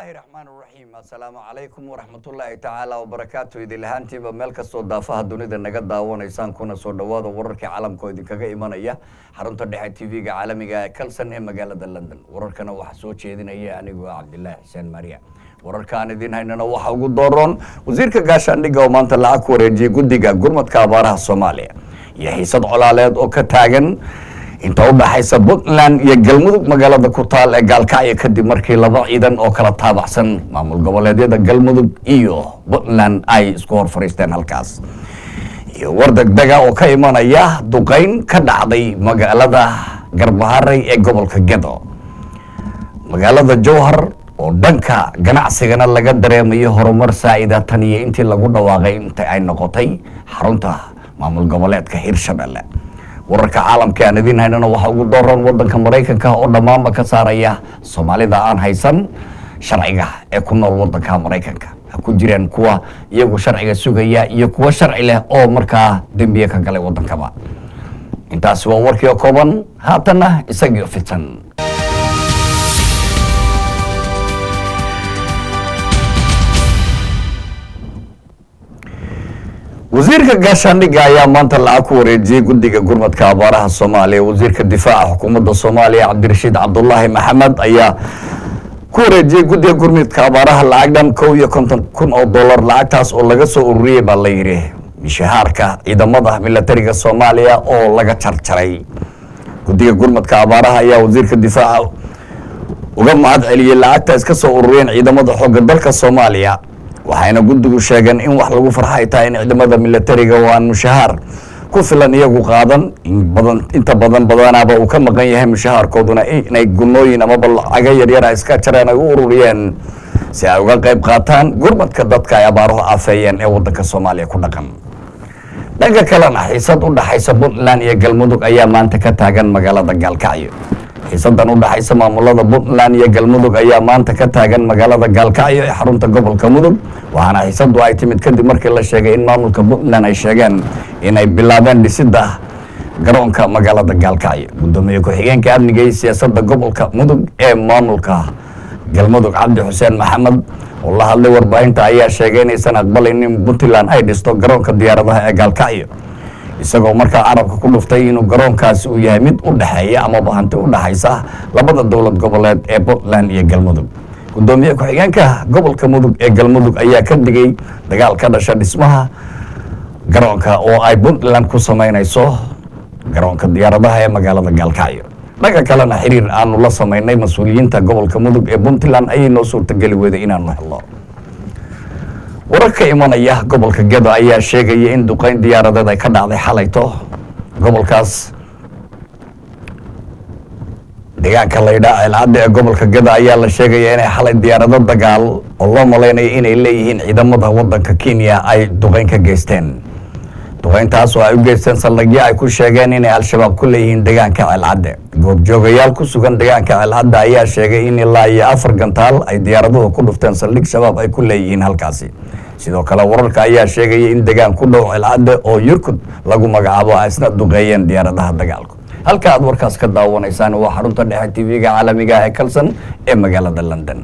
raxmaan raxiim assalaamu calaykum waraxmatullaahi tacaala wabarakaatu idin lahaantiiba meel kastoo daafaha dunida naga daawanaysaan kuna soo dhowaada wararkii caalamka oo idinkaga imanaya xarunta dhexe tv-ga caalamiga ee kalson ee magaalada london wararkana waxaa soo jeedinaya anigu ah cabdilaahi xuseen maariya wararka aan idiin haynana waxaa ugu dooroon wasiirka gaashaandhigga oo maanta lacag ku wareejiyey guddiga gurmadka abaaraha soomaaliya iyo xiisad colaaleed oo ka taagan inta u dhaxaysa puntland iyo galmudug magaalada ku taal ee gaalkacyo kadib markii laba ciidan oo kala taabacsan maamul goboleedyada galmudug iyo puntland ay isku hor fadhiisteen halkaas iyo war degdega oo ka imanaya duqeyn ka dhacday magaalada garbaharey ee gobolka gedo magaalada jowhar oo dhanka ganacsigana laga dareemayo horumar saa'ida tan iyo intii lagu dhawaaqay inta ay noqotay xarunta maamul goboleedka hirshabelle wararka caalamka aan idiin haynana waxaa ugu dooran wadanka maraykanka oo dhammaanba ka saaraya soomaalida aan haysan sharciga ee ku nool wadanka maraykanka ha ku jiraan kuwa iyagu sharciga sugaya iyo kuwa sharci leh oo markaa dembiye ka galay wadankaba intaasi waa warkii oo kooban haatanna isagii fidsan wasiirka gaashaandhigga ayaa maanta lacag ku wareejiyey guddiga gurmadka abaaraha soomaaliya wasiirka difaaca xukuumadda soomaaliya cabdirashiid cabdulaahi maxamed ayaa ku wareejiyey guddiga gurmadka abaaraha lacag dhan kow iyo konton kun oo dollar lacagtaas oo laga soo ururiyey baa la yidhi mishahaarka ciidamada milatariga soomaaliya oo laga jarjaray guddiga gurmadka abaaraha ayaa wasiirka difaaca uga mahad celiyey lacagtaas ka soo ururiyeen ciidamada xoogga dalka soomaaliya waxayna guddigu sheegeen in wax lagu farxa ay tahay in ciidamada milatariga oo aan mushahaar ku filan iyagu qaadan badan inta badan badanaaba uu ka maqan yahay mushahaarkooduna inay gunooyin amaba lacago yaryar a iska jareen ay u ururiyeen si ay uga qayb qaataan gurmadka dadka ay abaaruhu aafeeyeen ee wadanka soomaaliya ku dhaqan dhanka kalena xiisad u dhaxaysa puntland iyo galmudug ayaa maanta ka taagan magaalada gaalkacyo xiisadan u dhaxaysa maamulada puntland iyo galmudug ayaa maanta ka taagan magaalada gaalkacyo ee xarunta gobolka mudug waxaana xiisadu ay timid kadib markii la sheegay in maamulka puntland ay sheegeen inay bilaabeen dhisidda garoonka magaalada gaalkacyo gudoomiye ku-xigeenka amniga iyo siyaasadda gobolka mudug ee maamulka galmudug cabdi xuseen maxamed oo la hadlay warbaahinta ayaa sheegay inaysan aqbalayn in puntland ay dhisto garoonka diyaaradaha ee gaalkacyo isagoo markaa carabka ku dhuftay inuu garoonkaasi uu yahay mid u dhexeeya amaba hanti u dhaxaysa labada dowlad goboleed ee puntland iyo galmudug gudoomiye ku-xigeenka gobolka mudug ee galmudug ayaa ka digay dagaal ka dhasha dhismaha garoonka oo ay puntland ku samaynayso garoonka diyaaradaha ee magaalada gaalkacyo dhanka kalena xiriir aanu la samaynay mas-uuliyiinta gobolka mudug ee puntland ayay noo suurtageli weyday inaanu helno warar ka imanaya gobolka gedo ayaa sheegaya in duqeyn diyaaradeed ay ka dhacday xalayto gobolkaas deegaanka laydhaa ceelcadda ee gobolka gedo ayaa la sheegaya inay xalay diyaarado dagaal oo loo malaynayo inay leeyihiin ciidamada wadanka kenya ay duqeyn ka geysteen duqeyntaas oo ay u geysteen saldhigyo ay ku sheegeen inay al-shabaab ku leeyihiin deegaanka ceelcadde goobjoogayaal ku sugan deegaanka ceelcadde ayaa sheegay in ilaa iyo afar gantaal ay diyaaraduhu ku dhufteen saldhig shabaab ay ku leeyihiin halkaasi sidoo kale wararka ayaa sheegaya in degaan ku dhow ceelcadde oo yurkud lagu magacaabo ay isna duqeeyeen diyaaradaha dagaalku halka aad warkaas ka daawanaysaan waa xarunta dhexe tv-ga caalamiga ee kalson ee magaalada london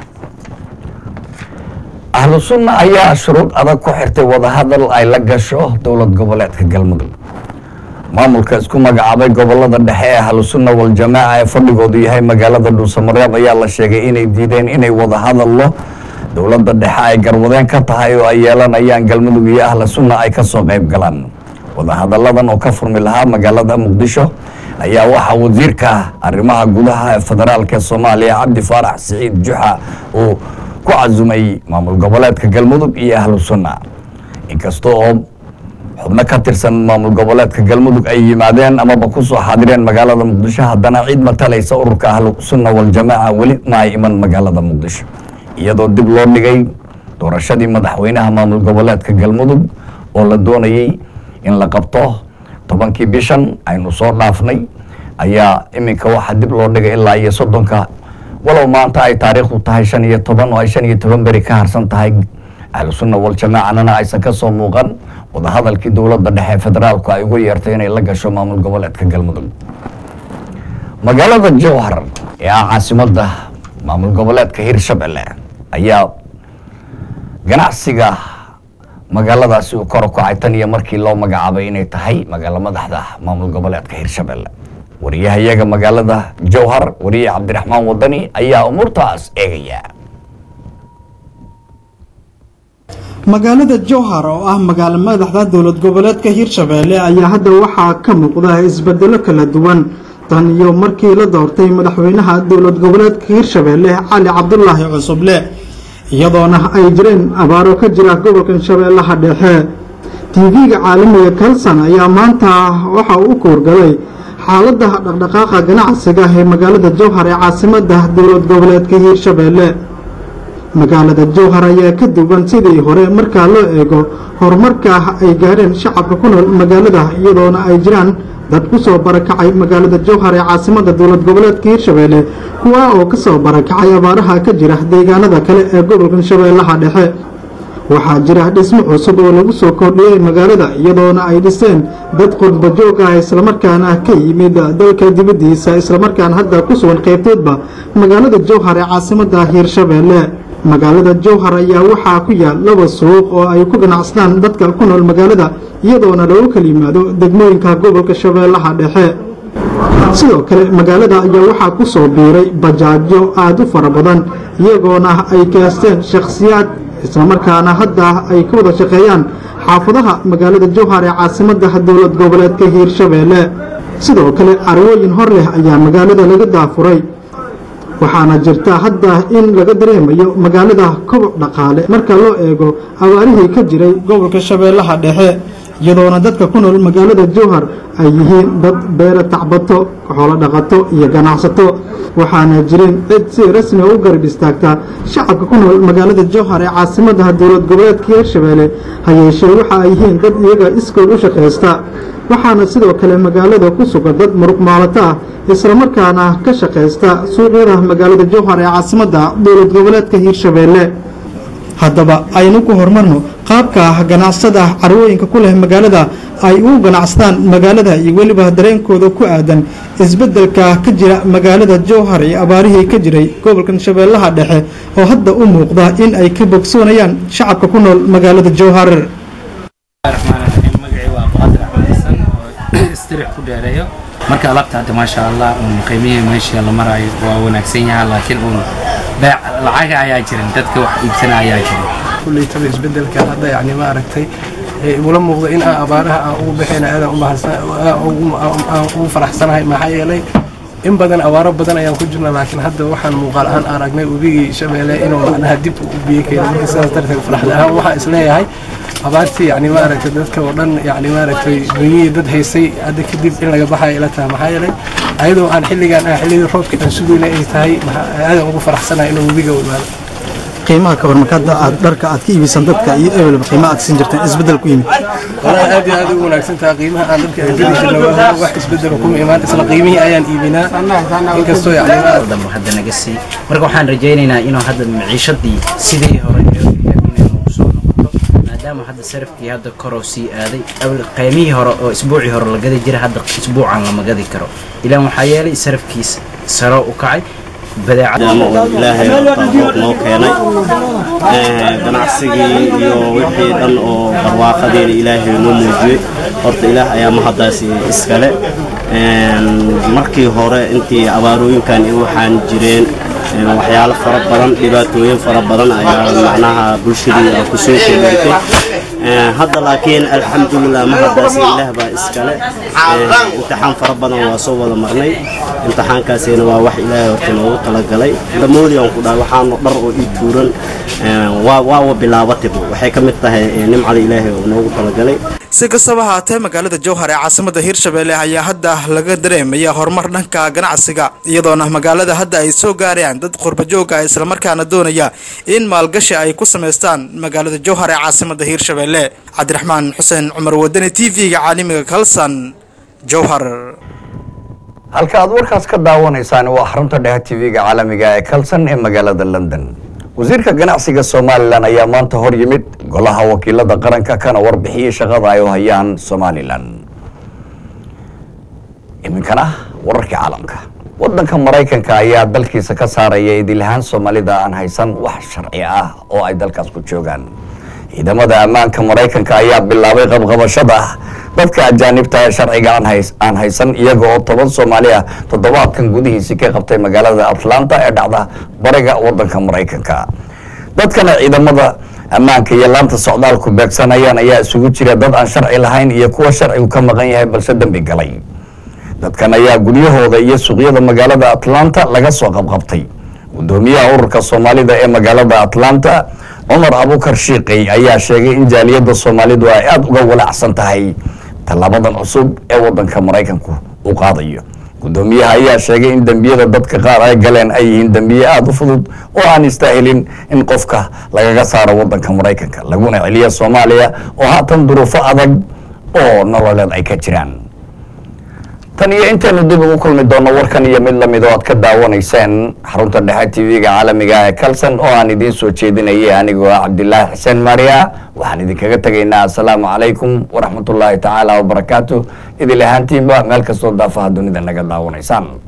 ahlu sunna ayaa shuruud adag ku xirtay wadahadal ay la gasho dowlad goboleedka galmudug maamulka isku magacaabay gobolada dhexe ee ahlu sunna waljamaaca ee fadhigoodu yahay magaalada dhuusamareeb ayaa la sheegay inay diideen inay wadahadallo dowladda dhexe ay garwadeen ka tahay oo ay yeelanayaan galmudug iyo ahlu sunna ay kasoo qayb galaan wadahadalladan oo ka furmi lahaa magaalada muqdisho ayaa waxaa wasiirka arrimaha gudaha ee federaalka soomaaliya cabdi faarax siciid juxa uu ku casumay maamul goboleedka galmudug iyo ahlu sunna inkasta oo xubno ka tirsan maamul goboleedka galmudug ay yimaadeen amaba kusoo xaadireen magaalada muqdisho haddana cid matalaysa ururka ahlu sunna waljamaaca weli ma ay iman magaalada muqdisho iyadoo dib loo dhigay doorashadii madaxweynaha maamul goboleedka galmudug oo la doonayey in la qabto tobankii bishan aynu soo dhaafnay ayaa iminka waxaa dib loo dhigay ilaa iyo soddonka walow maanta ay taariikhdu tahay shan iyo toban oo ay shan iyo toban beri ka harsan tahay ahlu sunna waljamaacanana aysan ka soo muuqan wadahadalkii dowladda dhexe federaalku ay ugu yeertay inay la gasho maamul goboleedka galmudug magaalada jowhar ee ah caasimadda maamul goboleedka hirshabelle ayaa ganacsiga magaaladaasi uu kor u kacay tan iyo markii loo magacaabay inay tahay magaalo madaxda maamul goboleedka hirshabelle wariyahayaga magaalada jowhar wariye cabdiraxmaan wadani ayaa umuurtaas eegaya magaalada jowhar oo ah magaalo madaxda dowlad goboleedka hirshabeelle ayaa hadda waxaa ka muuqda isbedelo kala duwan tan iyo markii la doortay madaxweynaha dowlad goboleedka hirshabeelle cali cabdulaahi cusuble iyadoona ay jireen abaaro ka jira gobolka shabeellaha dhexe tv-ga caalamiga kalson ayaa maanta waxa uu u koorgalay xaalada dhaqdhaqaaqa ganacsiga ee magaalada jowhar ee caasimada dowlad goboleedka hiirshabeelle magaalada jowhar ayaa ka duwan sidii hore markaa loo eego horumarka ay gaadheen shacabka ku nool magaalada iyadoona ay jiraan dad ku soo barakacay magaalada jowhar ee caasimada dowlad goboleedka hiirshabeelle kuwa oo ka soo barakacay abaaraha ka jira deegaanada kale ee gobolka shabeellaha dhexe waxaa jira dhismo cusub oo lagu soo kordhiyey magaalada iyadoona ay dhiseen dad qurba joog ah islamarkaana ka yimid dalka dibaddiisa islamarkaana hadda ku sugan qaybtoodba magaalada jowhar ee caasimada hiirshabeelle magaalada jowhar ayaa waxaa ku yaal laba suuq oo ay ku ganacsadaan dadka ku nool magaalada iyadoona lagu kala yimaado degmooyinka gobolka shabeellaha dhexe sidoo kale magaalada ayaa waxaa ku soo biiray bajaajyo aada u fara badan iyagoona ay kaasteen shakhsiyaad islamarkaana hadda ay ka wada shaqeeyaan xaafadaha magaalada jowhar ee caasimada dowlad goboleedka hiirshabeelle sidoo kale carwooyin hor leh ayaa magaalada laga daafuray waxaana jirta hadda in laga dareemayo magaalada koboc dhaqaale marka loo eego abaarihii ka jiray gobolka shabeellaha dhexe iyadoona dadka ku nool magaalada jowhar ay yihiin dad beera tacbato xoolo dhaqato iyo ganacsato waxaana jirin cid si rasmi u garab istaagta shacabka ku nool magaalada jowhar ee caasimada dowlad goboleedka hiirshabeelle ha yeeshee waxa ay yihiin dad iyaga iskood u shaqaysta waxaana sidoo kale magaalada ku sugan dad muruq maalato ah islamarkaana ka shaqaysta suuqyada magaalada jowhar ee caasimada dowlad goboleedka hiirshabeelle haddaba aynu ku horumarno qaabka ganacsada carwooyinka ku leh magaalada ay u ganacsadaan magaalada iyo weliba dareenkooda ku aadan isbedelka ka jira magaalada jowhar iyo abaarihii ka jiray gobolkan shabeellaha dhexe oo hadda u muuqda in ay ka bogsoonayaan shacabka ku nool magaalada jowhar marka alaabta hadda maasha allah un qiimihii meesha la maraayo waa wanaagsan yaha laakiin un beec lacaga ayaa jiran dadka wax iibsana ayaa jiran kuleytaba isbedelka hadda yani ma aragtay igula muuqda in aan abaaraha aan ugu baxayna aadaan ugu faraxsanahay maxaa yeelay in badan abaaro badan ayaan ku jirna laakiin hadda waxaan muuqaal ahaan aragnay webigii shabeelle inuu macnaha dib u biyo keeno marka sidaas darteed farxad ahaan waxaan isleeyahay abaartii yani maaragtay dadka oo dhan yani maaragtay dunyihii dad haysay hadda kadib in laga baxaya ila tahay maxaa yeelay ayadoo aan xilligaan ah xilligii roobka aan sugayna ay tahay aadan ugu faraxsanahay inuu webiga u imaado qiimaha kabar markaad aad dharka aad ka iibiysan dadka iyo ebel qiimaha aad siin jirteen isbedel ku yimid walahi aad iyo aad ugu wanaagsan tahay qiimaha aan dharka aan geli jirna waa wax isbedel kuma imaan isla qiimihii ayaan iibinaa inkastoo yani dambe hadda naga sii marka waxaan rajaynaynaa inuu hadda maciishadii sidii hore inay nagu soo noqoto maadaama hadda sarafkii hadda koroo sii aaday qiimihii hore oo isbuucii hore la gadi jira hadda isbuucan lama gadi karo ilaan waxaa yeelay sarafkiis saro u kacay ilaahay noo keenay ganacsigii iyo wixii dhan oo barwaaqadeena ilaahay noo muujiyey horta ilaah ayaa mahaddaas iskale markii hore intii abaarooyinkan waxaan jireen waxyaalo fara badan dhibaatooyin fara badan ayaa macnaha bulshadii ku soo kordhintay hadda laakiin alxamdulilah mahaddaas ilaah baa iskale imtixaan fara badan waa soo wada marnay imtixaankaasina waa wax ilaahay horta noogu talagalay damoodii aan ku dhahay waxaanu dhar oo ii tuuran waawa bilaabatayba waxay ka mid tahay nimcada ilaahay oo noogu talagalay si kastaba haatee magaalada jowhar ee caasimada hiirshabeelle ayaa hadda laga dareemaya horumar dhanka ganacsiga iyadoona magaalada hadda ay soo gaarayaan dad qurbajooga islamarkaana doonaya in maalgashi ay ku samaystaan magaalada jowhar ee caasimada hiirshabeelle cabdiraxmaan xuseen cumar wadani t v-ga caalamiga kalsan jowhar halka aad warkaas ka daawanaysaan waa xarunta dhehe tv-ga caalamiga ee kalsan ee magaalada london wasiirka ganacsiga somalilan ayaa maanta hor yimid golaha wakiilada qaranka kana warbixiyey shaqada ay u hayaan somalilan iminkana wararkii caalamka wadanka maraykanka ayaa dalkiisa ka saaraya idilahaan soomaalida aan haysan wax sharci ah oo ay dalkaas ku joogaan ciidamada ammaanka maraykanka ayaa bilaabay qabqabashada dadka ajaanibta ee sharciga aan hays- aan haysan iyaga oo toban soomaali ah toddobaadkan gudihiisii ka qabtay magaalada atlanta ee dhacda bariga wadanka maraykanka dadkana ciidamada ammaanka iyo laanta socdaalku beegsanayaan ayaa isugu jira dad aan sharci lahayn iyo kuwa sharcigu ka maqan yahay balse dembi galay dadkan ayaa guryahooda iyo suuqyada magaalada atlanta laga soo qabqabtay gudoomiyaha ururka soomaalida ee magaalada atlanta cumar abukar shiiqey ayaa sheegay in jaaliyadda soomaalidu ay aada uga walacsan tahay tallaabadan cusub ee wadanka maraykanku uu qaadayo gudoomiyaha ayaa sheegay in dembiyada dadka qaar ay galeen ay yihiin dembiye aada u fudud oo aan istaahilin in qofka lagaga saaro wadanka maraykanka laguna celiya soomaaliya oo haatan duruufo adag oo nololeed ay ka jiraan tan iyo intaynu dib ugu kulmi doonno warkan iyo mid lamid oo aad ka daawanayseen xarunta dhexe tv-ga caalamiga ee kalson oo aan idiin soo jeedinayay anigoo ah cabdilaahi xuseen maariya waxaan idinkaga tegaynaa assalaamu calaykum waraxmatullaahi tacaala wabarakaatu idil ahaantiinba meel kastoo daafaha dunida naga daawanaysaan